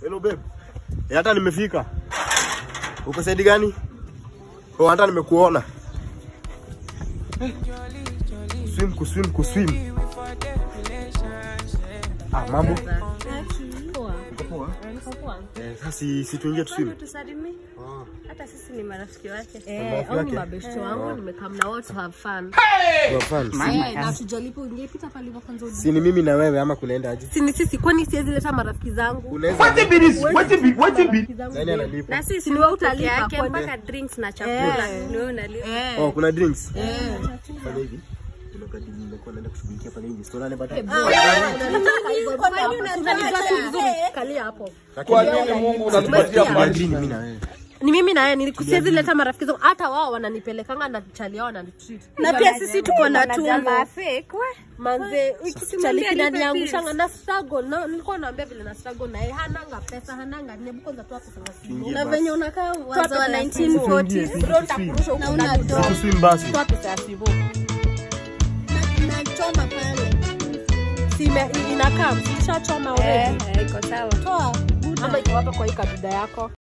Hello babe. Eh, hata nimefika. Uko saidi gani? Oh, hata nimekuona. Swim kuswim kuswim. Ah, mambo. Poa. Uko poa? Niko poa. Eh, sasa si si tuingie tuswim. tusalimie hata sisi ni marafiki wake Eh, Rafiki au ni yake? mabeshte wangu nimekam na wao to have fun. Kwa fans. Eh, na tujalipo ungepita pale hivyo kwanza uje. Si ni mimi na wewe ama kunaenda aje? Si ni sisi kwani siwezi leta marafiki zangu? Unaweza Marafiki zangu. nani analipa? na sisi Si ni wewe peke utalipa yake kwani? mpaka drinks na chakula Eh. ni wewe unalipa Eh. Oh, kuna drinks. Eh. Fanya hivi. Kuna kadi nimekuwa naenda kushughulikia pale nje. Sio nani baadaye. Kalia hapo. Kwa nini Mungu unatupatia Kuna maji? green mimi na wewe. Ni mimi na yeye nilikusiezi leta marafiki zangu hata wao wananipelekanga na chali yao wananitreat. na pia sisi tuko na tumbo Manze, Usimwambie chali alipe kinaniangushanga na struggle na nilikuwa naambia vile na struggle na yeye hananga pesa hananga nebu kwanza tu pesa Tuingie na basi. venye unakaa wazo wa pesa ya 1940 Tuingie, Bro, nitakurusha huko na una ndani. dog Tuswim basi. Toa pesa ya sibo. na choma pale Si ime- inakaa, mshachoma already. eh iko sawa Toa. Ama iko hapa kwa hii kaduda yako.